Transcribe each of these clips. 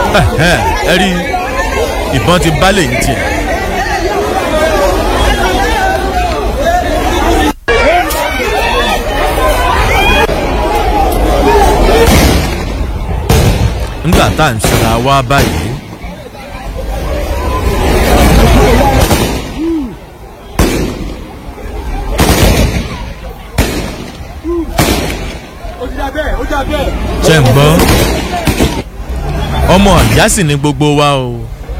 Ẹ̀hẹ́n, ẹ rí ìbọn ti bálẹ̀ ń tiẹ̀. nígbà tá à ń ṣera wá báyìí. ṣe ń gbọ́ ọmọ ìyá sì ni gbogbo wa o.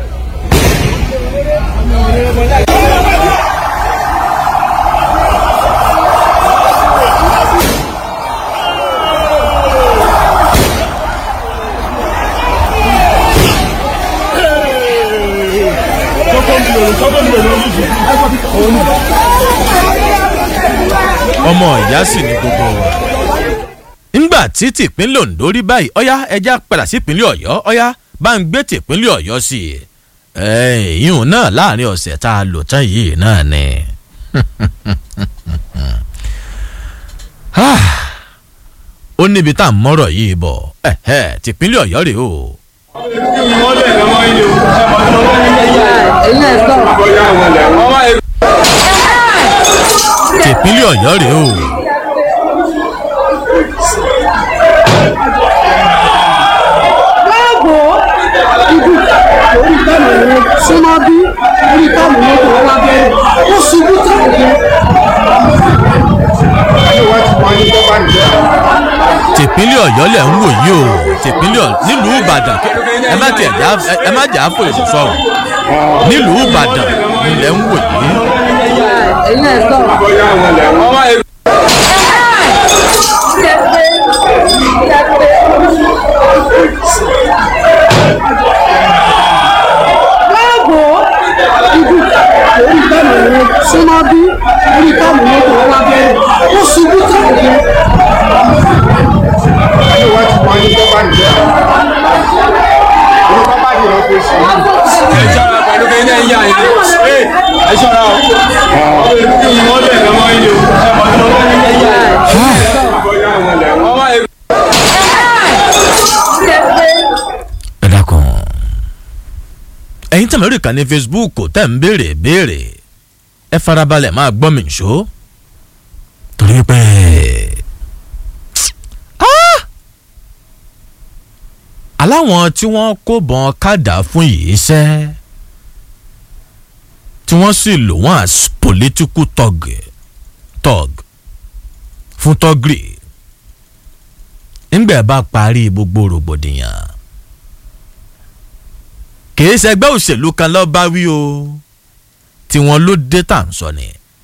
ọmọ ìyá sì ni gbogbo wa. ńgbà tí tìpínlẹ̀ Ondo rí báyìí ọ̀yá ẹja padà sí ìpínlẹ̀ Ọ̀yọ́ ọ̀yá bá ń gbé tìpínlẹ̀ Ọ̀yọ́ sí i. ìyún náà láàrin ọ̀sẹ̀ tá a lò tán yìí náà ni. ó níbi tá à ń mọ́rọ̀ yìí bọ̀ tìpínlẹ̀ Ọ̀yọ́ rèé o. tìpínlẹ̀ Ọ̀yọ́ rèé o. orí táàmù yẹn súnmọ́ bí orí táàmù yẹn tó wá bẹ́ẹ̀ ó ṣubú táàmù yẹn. tìpínlẹ̀ Ọ̀yọ́ lẹ̀ ń wò yìí o tìpínlẹ̀ Ọ̀yọ́ nílùú Ìbàdàn ẹ má tiẹ̀ já ẹ má jà á fò èso sọ̀rọ̀ nílùú Ìbàdàn lẹ̀ ń wò yìí. ẹ̀yin ẹ̀ sọ̀rọ̀. láàbò ibi orí táàmù yẹn súnmọ́ bí orí táàmù yẹn tó wá bẹ́ẹ̀ ó ṣubú táàmù yẹn. ẹ ṣọ́ra pẹ̀lú kí ní ẹ̀yà yẹn ẹ ṣọ́ra o ọmọ ìlú kí wọ́n lẹ̀ lọ́wọ́ ilé o ẹ mọ̀ tó lọ́wọ́ ilé ẹ̀yà yẹn ọmọ ìlú. ẹ dákun ẹ̀yin tẹ̀mọ̀ rí kan ní Facebook tẹ̀ ń béèrè béèrè ẹ farabalẹ̀ máa gbọ́ mi nṣó torí pé Ah! aláwọn tí wọ́n kó bọ́n kádà fún yìí ṣẹ́ tí wọ́n sì lò wọ́n as political thug thug fún tọ́gìrì ńgbà bá parí gbogbo rògbòdìyàn kìí ṣẹgbẹ́ òṣèlú kan lọ́ọ́ bá wí o tí wọ́n ló dé tà ń sọ ni.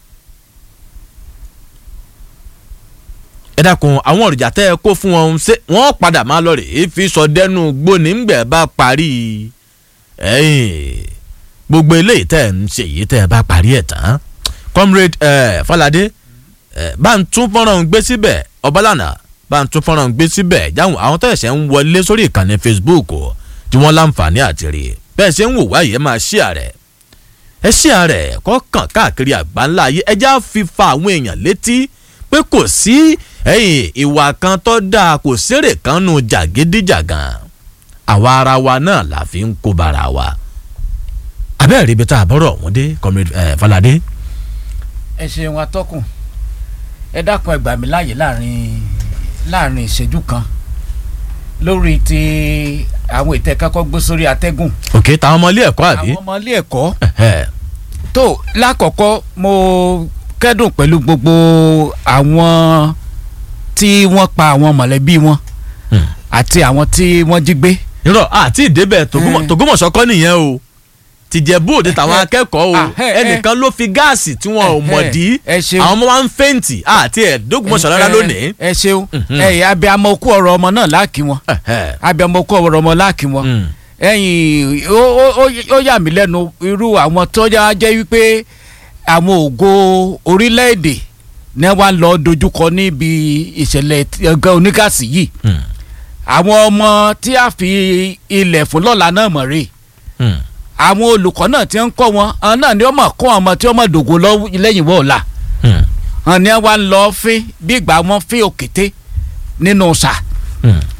ẹ dákun àwọn òrìjà tẹ́ ẹ kó fún wọn ṣé wọ́n padà máa lọ rèé fi sọ dẹ́nu gbóni ńgbẹ́ bá parí ẹ̀yìn gbogbo eléyìí tẹ́ ẹ ń ṣe yìí tẹ́ ẹ bá parí ẹ̀ tán comrade eh, Falade eh, bá ń tún fọ́nrán gbé síbẹ̀ ọbalànà bá ń tún fọ́nrán gbé síbẹ̀ jáwọn àwọn tó ẹ̀sẹ̀ ń wọlé sórí ìkànnì Facebook o tí wọ́n láǹfààní àti rí bẹ́ẹ̀ ṣe ń wò wáyé ẹ máa ṣí ààrẹ ẹ ṣí ààrẹ kọ́ kàn káàkiri àgbáńlá ayé ẹjá fi fa àwọn èèyàn létí pé kò sí ẹ̀yìn ìwà kan tó dáa kò sérè kan nù jàgídíjàgàn àwa ara wa náà la fi ń kó bara wa abẹ́rẹ́ ibi tá a bọ́rọ̀ ọ̀hún dé comrade eh, Falade. ẹ ṣeun atọ́kùn ẹ dákun ẹ gbà mí láàyè láàrin láàrin ìṣẹ́jú kan lórí ti àwọn ètò ẹ̀ka kọ́ gbé sórí atẹ́gùn òkè táwọn ọmọ ilé ẹ̀kọ́ àbí. àwọn ọmọ ilé ẹ̀kọ́ Ẹ̀hẹ́. tó lákọ̀ọ́kọ́ mo kẹ́dùn pẹ̀lú gbogbo àwọn tí wọ́n pa àwọn mọ̀lẹ́bí wọn Hmm. àti àwọn tí wọ́n jí gbé irọ́ àti ìdébẹ̀ Tògúnmọ̀- Eh. Tògúnmọ̀ṣọ́ kọ́ nìyẹn o tìjẹ̀bú òde tàwọn Eh, akẹ́kọ̀ọ́ o ah, eh, eh. ẹnìkan ló fi gáàsì tí wọn ò Eh, mọ̀ eh, dí ẹ ṣeun. àwọn ọmọ wa ń fẹ́ǹtì àti ẹ̀ẹ́dógúnmọ̀ṣọ́ rárá ẹ- lónìí. ẹ ṣeun Mhm. ẹ̀yìn abiyamọ okú ọ̀rọ̀ ọmọ náà láàkì wọn Ẹ̀hẹ́. abiyamọ okú ọ̀rọ̀ ọmọ láàkì wọn Mm. ẹ̀yìn ó ó- ó- ó yà mí lẹ́nu irú àwọn tó yà jẹ́ wípé àwọn ògo orílẹ̀-èdè ní wàá lọ dojúkọ níbi ìṣẹ̀lẹ̀ ẹgbẹ́ onígàsì yìí Mm. àwọn ọmọ tí a fi ilẹ̀ fún lọ́la náà mọ̀ rè Mm. àwọn olùkọ́ náà ti ń kọ́ wọn àwọn náà ni wọ́n mọ̀ kọ́ ọmọ tí wọ́n mọ̀ dògo lọ- lẹ́yìn wọ́ọ̀la Mm. àwọn ni wọ́n lọ fín bí ìgbà wọn fín òkété nínú sà Mm.